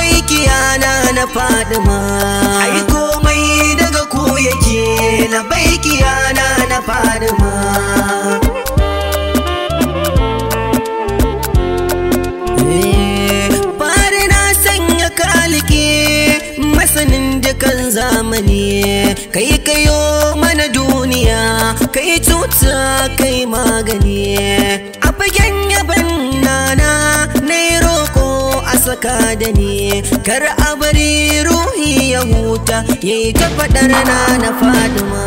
labaikiya na na fadima ai komai daga ku yake labaikiya na na fadima fari na sanya kalike masanin dukan zamani kai kayo mana duniya kai cuta kai magani a fagen yaban nana na roko a saka da ni kar a bari ruhi ya huta ya yi ta faɗar na na fadima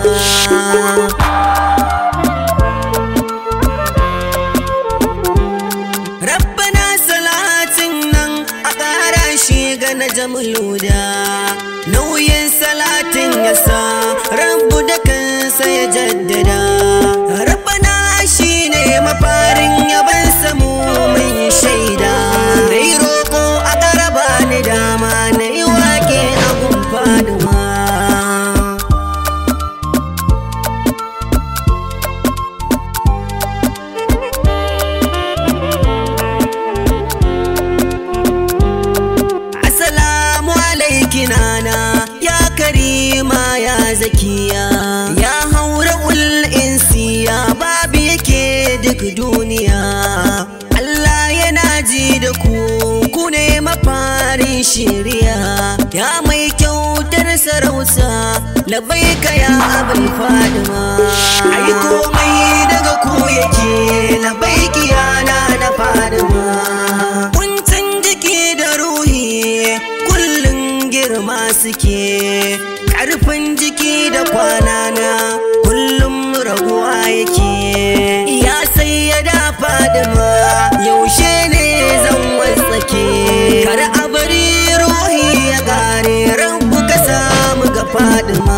Rabbana salatin nan a ƙara shi ga na jamuluda nauyin salatin ya sa rabu da kansa ya jaddada Rabbana shi ne mafarin yaban samu mun shaida na yi roƙo a ƙaraba ni dama na yi wake a gumfaduma Assalamu alaiki nana ya karima ya zakiya ya haura ul insiya babu yake duk duniya Allah yana ji da ku ku ne mafarin shiriya ya mai kyautar sarauta labaika ya abin fadima ai komai daga ku yake labaiki yana na fadima kuncin jiki da ruhi kullum girma suke ƙarfin jiki da kwanana kullum raguwa yake ya sai ya dafa da ma yaushe ne zan wasake kar a bari ruhi ya ƙare rabu ka samu ga fadima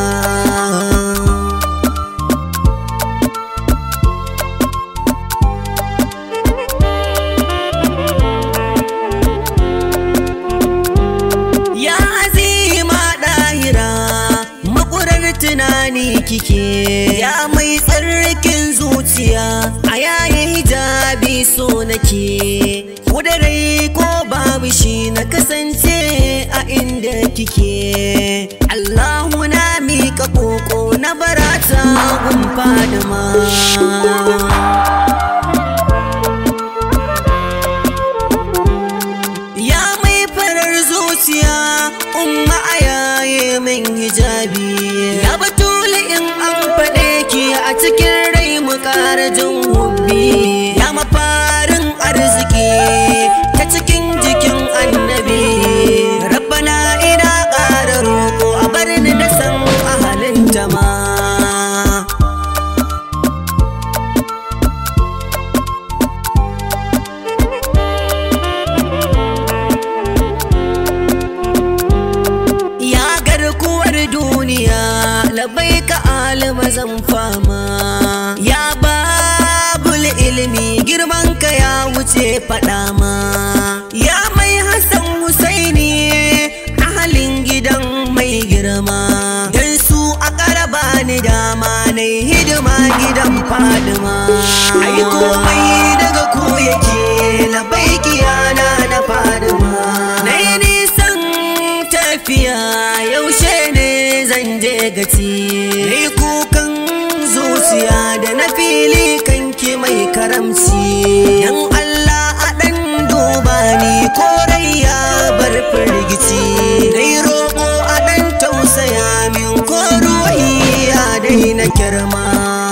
Ya azima ɗahira makurar tunani kike ya mai tsarkin zuciya a yayin hijabi so nake kudarai ko babu shi na kasance a inda kike Allahu na mika koko na barata gun fadima Ya mai farar zuciya umma a yaye min hijabi Ya batule in an faɗe ki a cikin rai mu ƙara jin hubbi Ya mafarin arziki ta cikin jikin annabi Rabbana ina ƙara roƙo a bar ni da san ahalin ma. Ya garkuwar duniya labai ka alima zan fama Ya babul ilimi girman ka ya wuce faɗa ma Ya mai Hassan Husaini ahalin gidan mai girma Dan su a ƙaraba ni dama na hidima gidan Fadima Ai komai daga ku yake labai kiyana na Fadima Na yi nisan tafiya yaushe ne zan je gaci Ni kukan zuciya da na fili kanki mai karamci Dan Allah a ɗan duba ni korai ya bar firgici Dai roƙo a ɗan tausaya min ko ruhi ya daina kirma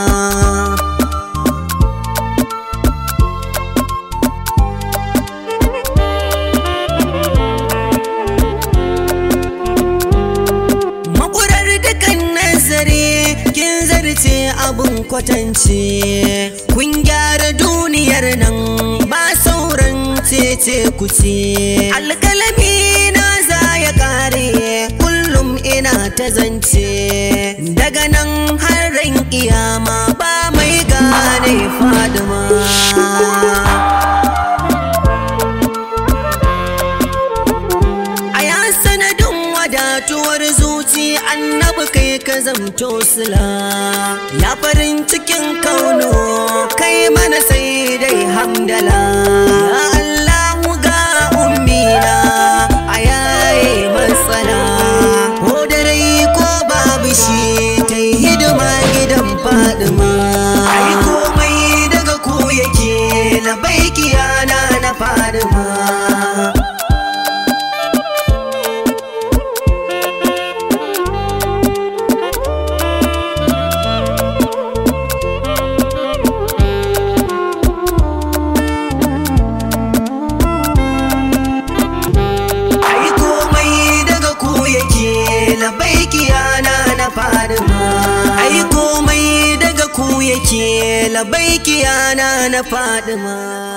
Makurar dukan nazari kin zarce abun kwatance kun gyara duniyar nan ba sauran cece kuce alkalami na za ya kare kullum ina ta zance daga nan har ran kiyama ba mai gane fadima a ya sanadin wadatuwar zuci annabi kai ka zamto sila ya farin cikin kauno kai mana sai dai hamdala ya Allahu ga ummina a ya ke labaiki yana na fadima